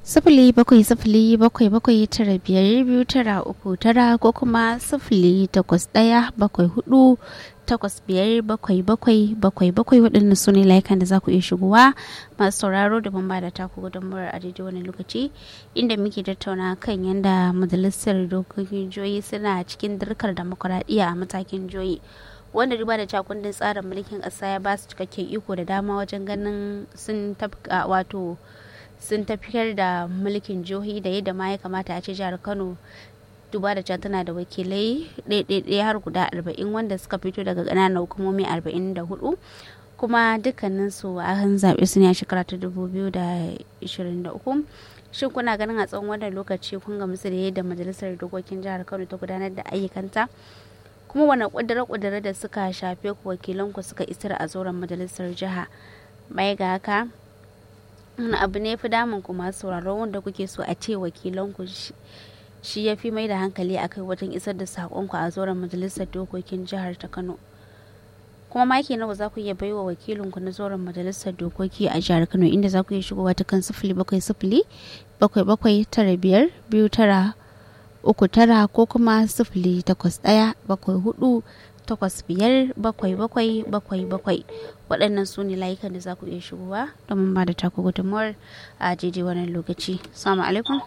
sifili bakwai sifili bakwai bakwai tara biyar biyu tara uku tara ko kuma sifili takwas ɗaya bakwai hudu takwas biyar bakwai bakwai bakwai bakwai waɗannan su ne layukan da za ku iya shigowa masu sauraro da ban da taku gudunmuwar a daidai wani lokaci inda muke tattauna kan yadda majalisar dokokin joyi suna cikin dirkar demokuraɗiyya a matakin joyi wanda duba da cakundin tsarin mulkin ƙasa ya ba su cikakken iko da dama wajen ganin sun tafka wato sun tafiyar da mulkin jihohi da yadda ma ya kamata a ce jihar kano duba da can tana da wakilai ɗaiɗaiɗaya har guda arba'in wanda suka fito daga ƙananan hukumomi arba'in da hudu kuma dukkanin su an zaɓe su ne a shekara ta dubu biyu da ishirin da uku shin kuna ganin a tsawon wannan lokaci kun gamsu da yadda majalisar dokokin jihar kano ta gudanar da ayyukanta kuma wani ƙudure-ƙudure da suka shafe ku wakilanku suka isar a zauren majalisar jiha bai ga haka wani abu ne fi damun ku masu sauraron wanda kuke so a ce wakilanku shi ya fi mai da hankali a kai wajen isar da saƙonku a zauren majalisar dokokin jihar ta kano kuma maki nawa za ku iya baiwa wakilinku na zauren majalisar dokoki a jihar kano inda za ku iya shigowa ta kan sifili bakwai sifili bakwai bakwai tara biyar biyu tara uku tara ko kuma sifili takwas ɗaya bakwai hudu takwas biyar bakwai bakwai bakwai bakwai waɗannan su ne layukan da za ku iya shigowa domin ba da taku gudunmuwar a daidai wannan lokaci salamu alaikum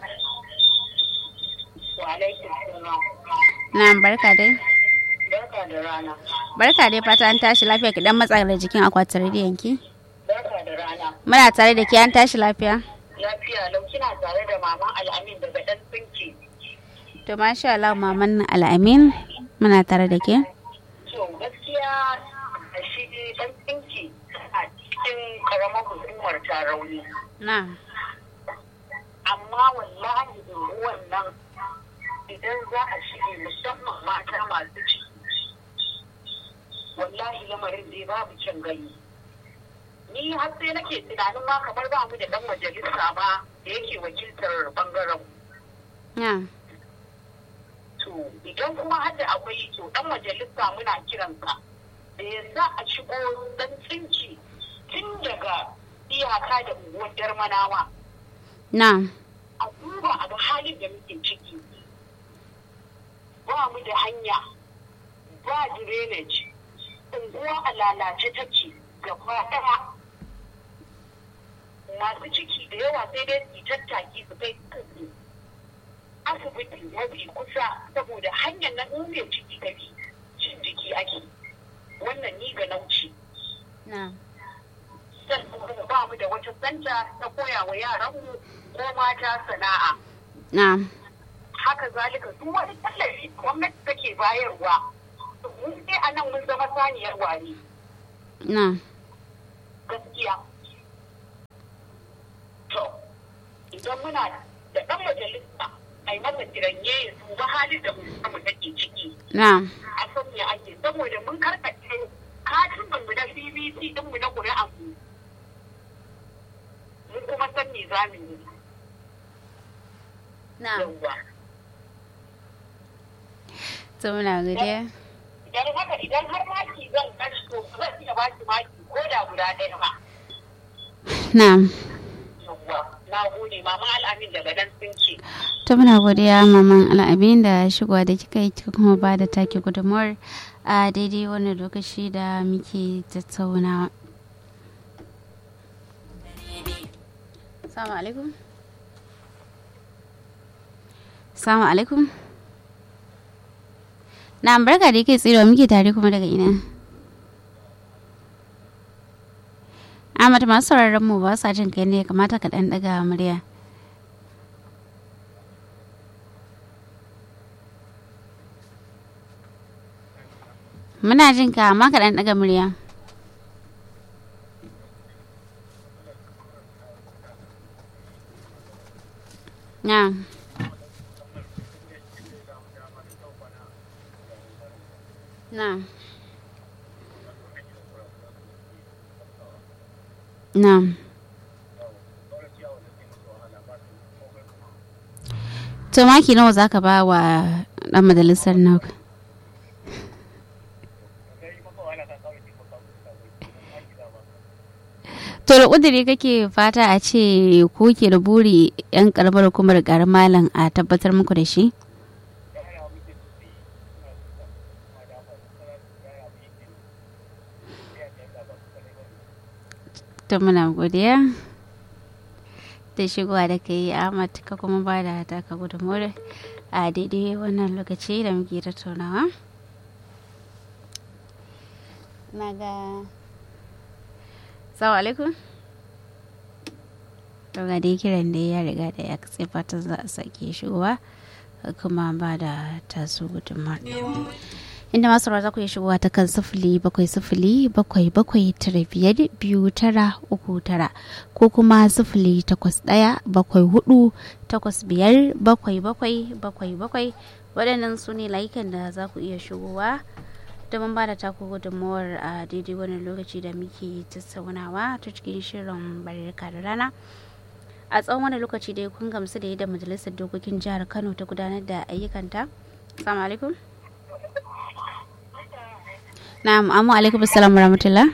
na barka dai Barka da rana. barka dai fata an tashi lafiya ki dan matsa da jikin akwatin rediyon ki Barka da rana. muna tare da ke an tashi lafiya Lafiya lau kina tare da maman al'amin daga ɗan tsinki. to masha Allah maman al'amin muna tare da ke To gaskiya a shi ɗan tsinki a cikin karamar hukumar tarauni. na Amma wallahi ruwan nan idan za a shige musamman mata masu ciki. Wallahi lamarin dai babu kyan gani. Ni har sai nake tunanin ma kamar ba mu da ɗan majalisa ba da yake wakiltar bangaren mu. na to idan kuma hada akwai to dan majalisa muna kiransa da ya sa a shigo dan tsinci tun daga iyaka da unguwar darmanawa na a duba a ga halin da muke ciki ba mu da hanya ba drainage unguwa a lalace take gaba daya masu ciki da yawa sai dai su yi tattaki su kai kansu asibiti mafi kusa saboda hanyar na mai ciki ta bi cin jiki ake wannan ni ga nauci na sannan kuma ba mu da wata santa ta koya wa yaranmu ko mata sana'a na haka zalika duk wani tallafi gwamnati take bayarwa mun sai a nan mun zama saniyar wani na gaskiya to idan muna da ɗan majalisa a yi masa kiranye ya duba halin da mu take ciki na a san me ake saboda mun karkace katin mu na CBC din mu na ƙuri'an mu mun kuma san me za mu yi na yawwa to muna godiya idan haka idan har maki zan gashi to ba zan iya ba shi maki ko da guda ɗaya ba na yawwa na gode mama al'amin daga nan sun ce to muna godiya maman al'abin da shigowa da kika yi kika kuma ba da take gudunmuwar a daidai wannan lokaci da muke tattaunawa Assalamu alaikum. Assalamu alaikum. Na barka da yake tsirewa muke tare kuma daga ina. Ahmad masu sauraron mu ba sa jin kai ne ya kamata ka dan daga murya. Muna jin ka amma ka dan daga murya. Na. Na. Na. To maki nawa zaka ba wa dan majalisar naka? To ƙudiri kake fata a ce ko ke da buri 'yan karamar hukumar garin malam a tabbatar muku da shi? to muna godiya da shigowa da ka yi ahmad ka kuma ba da taka gudunmuwar a daidai wannan lokaci da muke tattaunawa na ga salamu alaikum daga dai kiran da ya riga da ya katse fatan za a sake shigowa kuma ba da tasu gudunmuwar inda masu za ku iya shigowa ta kan sifili bakwai sifili bakwai bakwai tara biyar biyu tara uku tara ko kuma sifili takwas ɗaya bakwai hudu takwas biyar bakwai bakwai bakwai bakwai waɗannan su ne layukan da za ku iya shigowa domin ba da taku gudunmawar a daidai wani lokaci da muke tattaunawa ta cikin shirin barka da rana a tsawon wani lokaci da kun gamsu da yadda majalisar dokokin jihar kano ta gudanar da ayyukanta assalamu alaikum Na'am, amma alaikum assalam rahmatullah.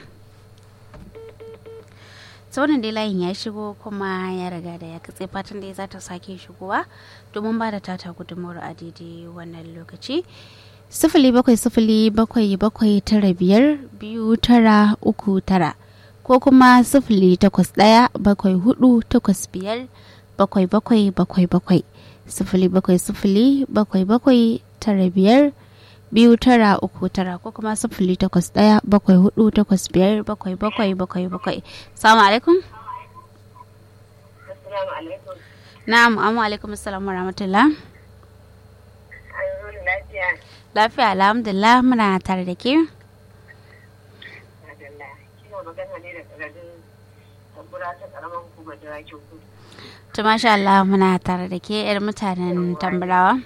Sauran dai layin ya shigo kuma ya riga da ya katse fatan da ya za ta sake shigowa domin ba da tata gudunmawar a daidai wannan lokaci. Sifili bakwai sifili bakwai bakwai tara biyar biyu tara uku tara ko kuma sifili takwas ɗaya bakwai hudu takwas biyar bakwai bakwai bakwai bakwai sifili bakwai sifili bakwai bakwai tara biyar biyu tara uku tara ko kuma sifili takwas ɗaya bakwai hudu takwas biyar bakwai bakwai bakwai bakwai salamu alaikum na'am amma alaikum assalam wa rahmatullah lafiya alhamdulillah muna tare da ke to masha Allah muna tare da ke yar mutanen tambarawa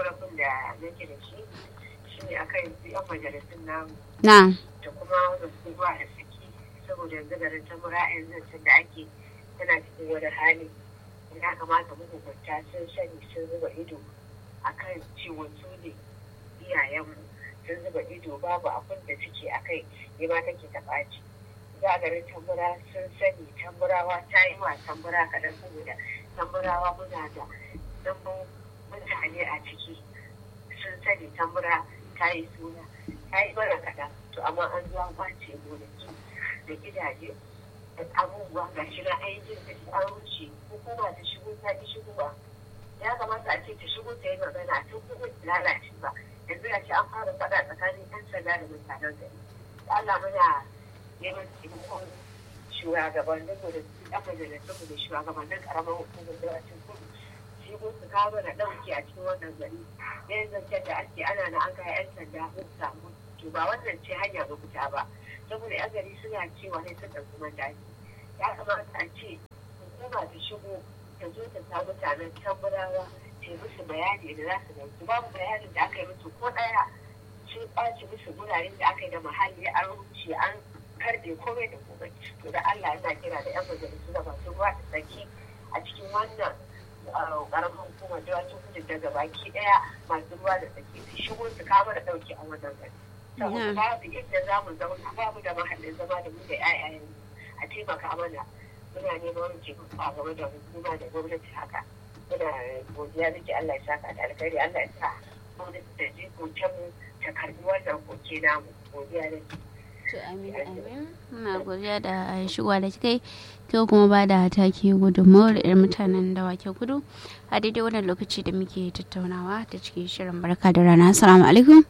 akan yan majalisun namu. Na. Da kuma wanda su ruwa da saki saboda yanzu garin ta mura yanzu da ake tana cikin wani hali. Ya kamata mahukunta sun sani sun zuba ido akan ciwon su ne iyayenmu sun zuba ido babu abin da suke akai ne ma take ta ɓaci. Za garin tambura sun sani tamburawa ta yi wa tambura kaɗan saboda tamburawa muna da ɗumbin mutane a ciki sun sani tambura ta yi suna ta yi mana kaɗan to amma an zuwa kwace gonaki da gidaje da abubuwa ga shi na ainihin da an wuce hukuma ta shigo ta ki shigo ba ya kamata a ce ta shigo ta yi magana a tun kuma lalace ba yanzu ya ce an fara faɗa tsakanin yan sanda da mutanen gari Allah muna neman taimakon shugabannin mu da yan majalisun mu da shugabannin karamar hukumar da a cikin kudu shigo su kawo mana ɗauki a cikin wannan gari yan zancen da ake ana na an kai yan sanda sun samu to ba wannan ce hanya mafita ba saboda yan gari suna cewa ne sun ɗauki mataki ya kamata a ce hukuma ta shigo ta zo ta sa mutanen tamburawa ta musu bayani da za su dauki babu bayanin da aka yi musu ko ɗaya sun ɓaci musu guraren da aka yi da muhalli an ruce an karbe komai da komai to da Allah yana kira da yan majalisu da masu ruwa da tsaki a cikin wannan karamin hukumar dawakin kudu daga baki daya masu ruwa da tsaki su shigo su kama da dauki a wannan gari. Saboda babu inda za mu zauna babu da mahallin zama da mu da 'ya'yayen a taimaka mana muna neman taimako a game da hukuma da gwamnati haka. Muna godiya miki Allah ya saka da alkhairi Allah ya sa gwamnati da jikokin mu ta karbi wannan koke namu godiya da To amin amin muna godiya da shigowa da kai kai kuma ba da take gudunmawar irin mutanen da wake gudu a daidai wannan lokaci da muke tattaunawa ta cikin shirin barka da rana assalamu alaikum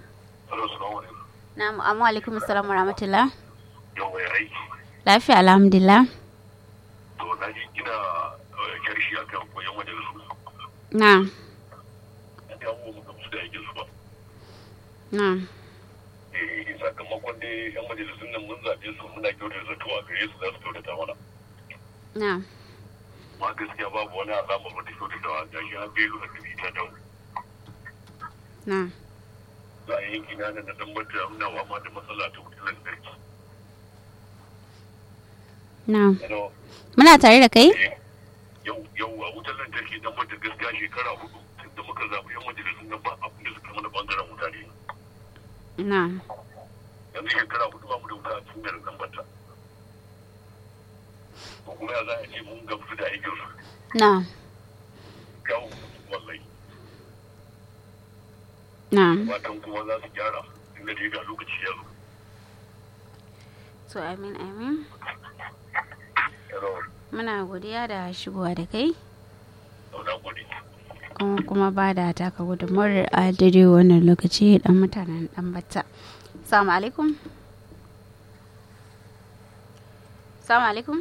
na'am amma alaikum assalam wa rahmatullah yau ya aiki lafiya alhamdulillah to na ji kina kyarshi akan koyon majalisu na ya mu gamsu da aikin su ba na eh sakamakon dai yan majalisun nan mun zaɓe su muna kyautata zato a gare su za su kyautata mana na ma gaskiya babu wani alamar wata kyautatawa ga shi an belu a dubi ta dawo na za a yanki na nan da dan bata muna wama da matsala ta wutar lantarki na Hello? muna tare da kai Eh, yau yau a wutar lantarki dan bata gaskiya shekara hudu tun da muka zaɓi yan majalisun nan ba abin da suka mana bangaren wuta ne na yanzu shekara hudu ba mu da wuta a cikin garin dan bata ko kuma ya za a ce mun gamsu da aikin su na kawo wallahi na fatan kuma za su gyara inda dai ga lokaci ya zo to amin amin yaro muna godiya da shigowa da kai na gode kuma kuma ba da taka gudunmawar a daidai wannan lokaci dan mutanen dan batta salamu alaikum salamu alaikum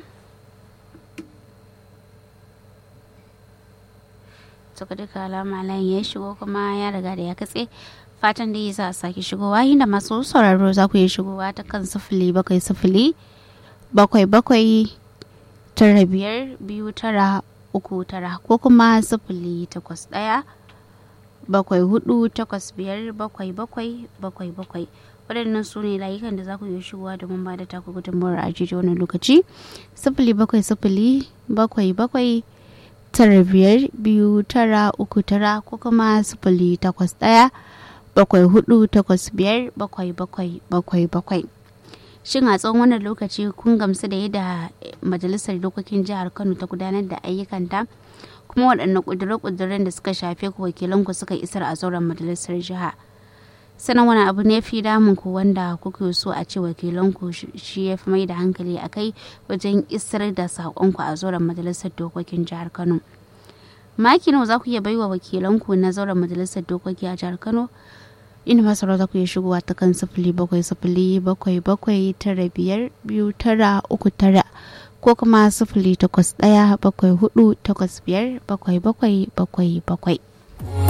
suka duka alama layin ya shigo kuma ya riga da ya katse fatan da ya sa a sake shigowa inda masu sauraro za ku yi shigowa ta kan sifili bakwai sifili bakwai bakwai tara biyar biyu tara uku tara ko kuma sifili takwas ɗaya bakwai hudu takwas biyar bakwai bakwai bakwai bakwai waɗannan su ne layukan da za ku iya shigowa domin ba da taku gudunmawar a jiji wannan lokaci sifili bakwai sifili bakwai bakwai tara biyar biyu tara uku tara ko kuma sifili takwas ɗaya bakwai hudu takwas biyar bakwai bakwai bakwai bakwai shin a tsawon wannan lokaci kun gamsu da yadda majalisar dokokin jihar kano ta gudanar da ayyukanta kuma waɗanne ƙudure-ƙuduren da suka shafe ku wakilanku suka isar a zauren majalisar jiha sanan wani abu ne fi damun ku wanda kuke so a ce wakilanku shi ya fi mai da hankali a kai wajen isar da saƙonku a zauren majalisar dokokin jihar kano maki nawa za ku iya baiwa wakilanku na zauren majalisar dokoki a jihar kano inda masarau za ku iya shigowa ta kan sifili bakwai sifili bakwai bakwai tara biyar biyu tara uku tara ko kuma sifili takwas ɗaya bakwai hudu takwas biyar bakwai bakwai bakwai bakwai